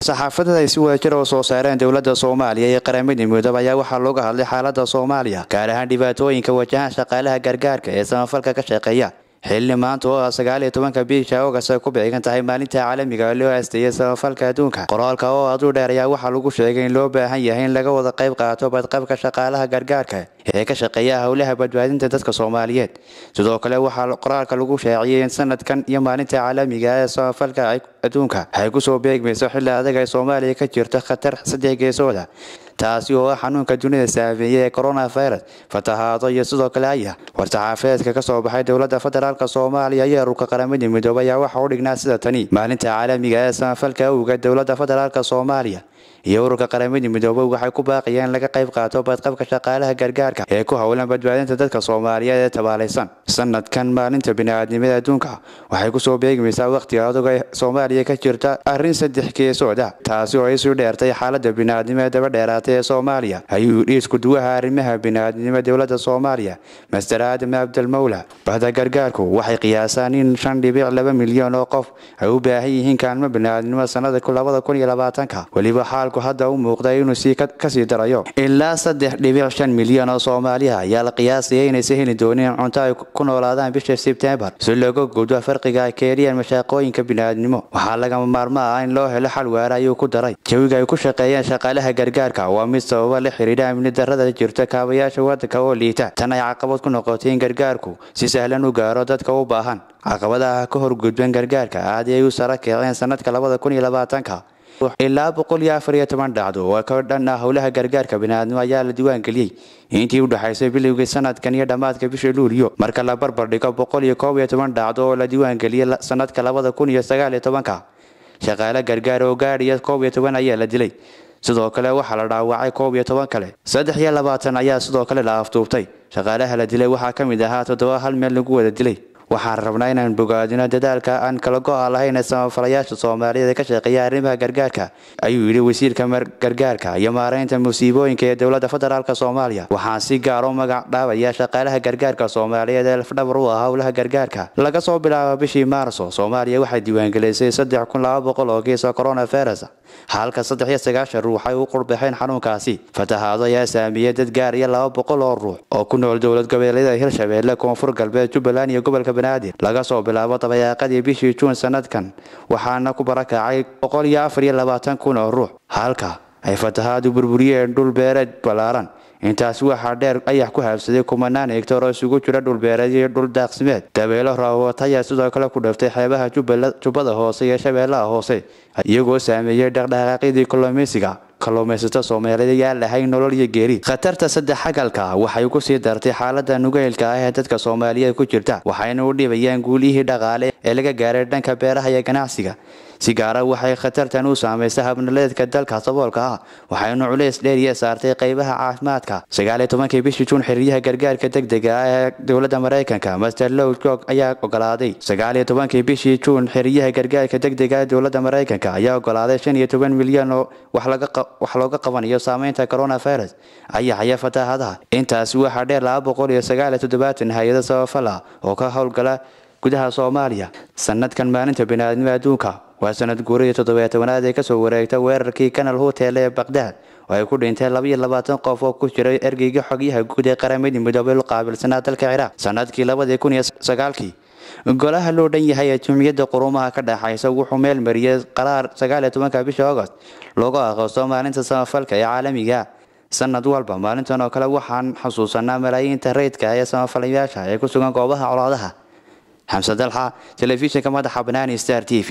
war-saxaafadada ay si wadajir oo soo saareen dowladda soomaaliya iyo qaramada midoobay ayaa waxaa looga hadlay xaalada soomaaliya gaar ahaan dhibaatooyinka wajahaan shaqaalaha gargaarka ee samafalka ka shaqeeya xilli maanta oo ah sagaaliyo tobanka biisha ogas ay ku beegan tahay maalinta caalamiga loo aasteeyay samafalka adduunka qoraalka oo aduu dheer ayaa waxaa lagu sheegay in loo baahan yahay in laga wada qayb qaato badqabka shaqaalaha gargaarka ee ka shaqeeya howlaha badbaadinta dadka soomaaliyeed sidoo kale waxaa qoraalka lagu shaaciyey in sanadkan iyo maalinta caalamiga ee samafalka adduunka ay kusoo beegmayso xilli adag ay soomaaliya ka jirto khatar saddex geesooda taasi oo ah xanuunka dunida saameeyey ee coronavirus fatahaado iyo sidoo kale aya war-saxaafeedka ka soo baxay dowladda federaalk soomaaliya iyo ururka qaramada midoobay ayaa waxa u dhignaa sida tani maalinta caalamiga ee samafalka awga dowladda federaalk soomaaliya iyo ururka qaramada midoobay waxay ku baaqayeen in laga qayb qaato badqabka shaqaalaha gargaarka ee ku howlan badbaadinta dadka soomaaliyeed ee tabaalaysan sanadkan maalinta bini'aadnimada adduunka waxay kusoo beegmaysaa wakhtiga adag ee soomaaliya ka jirta arrin saddex geesooda taasi oo isu dheertay xaalada bini'aadnimo ee daba dheeraatay ee soomaaliya ayuu yidhi iskuduwaha arrimaha bini'aadnimo dowladda soomaaliya master aadam abdalmowla bahda gargaarku waxay qiyaasaan in shan dhibic laba milyan oo qof ay u baahan yihiin kaalmo bini'aadnimo sanada labada kun iyo labaatanka weliba xaalku hadda u muuqda inuu sii kasii darayo ilaa saddex dhibic shan milyan oo soomaaliya ayaa la qiyaasaya inaysa heli doonin cunto ay ku noolaadaan bisha sebtembar si looga gudbo farqiga ay keeniyaan mashaaqooyinka bini'aadnimo waxaa lagama maarmo ah in loo helo xal waara ayuu ku daray jawiga ay ku shaqeeyaan shaqaalaha gargaarka waa mid sababa la xidhiidha amni darrada jirta kaabayaasha waddanka oo liita tan ay caqabad ku noqotay in gargaarku si sahlan u gaaro dadka u baahan caqabadaha ka horgudban gargaarka aad ay u sara kaceen sanadka labada kun iyo labaatanka ilaa boqol iyo afar iyo toban dhacdo oo ka dhan ah howlaha gargaarka bini'aadnimo ayaa la diiwaangeliyey intii u dhexaysay bilowgii sanadkan iyo dhammaadka bisha luuliyo marka la barbar dhigo boqol iyo koob iyo toban dhacdo oo la diiwaangeliyey sanadka labada kun iyo sagaal iyo tobanka shaqaale gargaar oo gaadhiya koob iyo toban ayaa la dilay sidoo kale waxaa la dhaawacay koob iyo toban kale saddex iyo labaatan ayaa sidoo kale la aftuubtay shaqaalaha la dilay waxaa ka mid ahaa toddoba hal meel lagu wada dilay waxaan rabnaa inaan bogaadino dadaalka aan kala go-a lahayn ee samafalayaasha soomaaliyeed ee ka shaqeeya arrimaha gargaarka ayuu yidhi wasiirka gargaarka iyo maareynta musiibooyinka ee dowladda federaalk soomaaliya waxaan si gaar u magac dhaabaya shaqaalaha gargaarka soomaaliyeed ee lafdhabar u ah howlaha gargaarka laga soo bilaabo bishii maarso soomaaliya waxay diiwaangelisay saddex kun laba boqol oo kiisa coronavirus halka saddex iyo sagaashan ruux ay u qurbaxeen xanuunkaasi fatahaado ayaa saameeyey dad gaar iyo laba boqol oo ruux oo ku nool dowlad goboleedyada hirshabeelle koonfur galbeed jubbaland iyo gobolka banaadir laga soo bilaabo dabayaaqadii bishii juun sanadkan waxaana ku barakacay boqol iyo afar iyo labaatan kun oo ruux halka ay fatahaadu burburiyeen dhul beereed ballaaran intaasi waxaa dheer ayax ku haabsaday kumanaan hegtar oo isugu jira dhulbeereed iyo dhul daaqsimeed dabeelo raawat ayaa sidoo kale ku dhaftay xeebaha jubbada hoose iyo shabeellaha hoose iyagoo saameeyey dhaqdhaqaaqyadii kalluumaysiga kalluumaysato soomaaliyeed ayaa lahayn nolol iyo geeri khatarta saddex xagalka waxay ku sii dartay xaalada nugeylka ah ee dadka soomaaliyeed ku jirta waxayna u dhibayaan guulihii dhaqaale ee laga gaaray dhanka beeraha iyo ganacsiga si gaara waxay khatartan u saamaysay habnaleedka dalka saboolka ah waxaynu culays dheeriya saartay qaybaha caafimaadka sagaaliyo tobankii bishii juun xiriyaha gargaarka degdega ah ee dowladda maraykanka master low jog ayaa ogolaaday sagaaliyo tobankii bishii juun xiriyaha gargaarka degdega ee dowladda maraykanka ayaa ogolaaday shan iyo toban milyan oo wax looga qabanayo saameynta coronavirus ayaxaya fataahadaha intaasi waxaa dheer laba boqol iyo sagaaliyo toddobaatan hay-ado sabafal ah oo ka howlgala gudaha soomaaliya sanadkan maalinta biniaadnimo adduunka waa sanad guurihii toddobiyo tobanaad ee kasoo wareegta weerarkii kanal hotel ee bakhdad oo ay ku dhinteen labaiyo labaatan qof oo ku jiray ergeyga xogyaha guud ee qaramadii midoobay u qaabilsanaa dalka ciraaq sanadkii labadii kun iyo sagaalkii golaha loo dhan yahay ee jumciyadda qurumaha ka dhexaysa wuxuu meel mariyey qaraar sagaaliyo tobanka bisha agost loogu aqoosto maalinta samafalka ee caalamiga sanad walba maalintan oo kale waxaan xusuusanaa malaayiinta rayidka ee samafalayaasha ee ku sugan goobaha colaadaha xamse dalxa telefishinka madaxa banaani star t v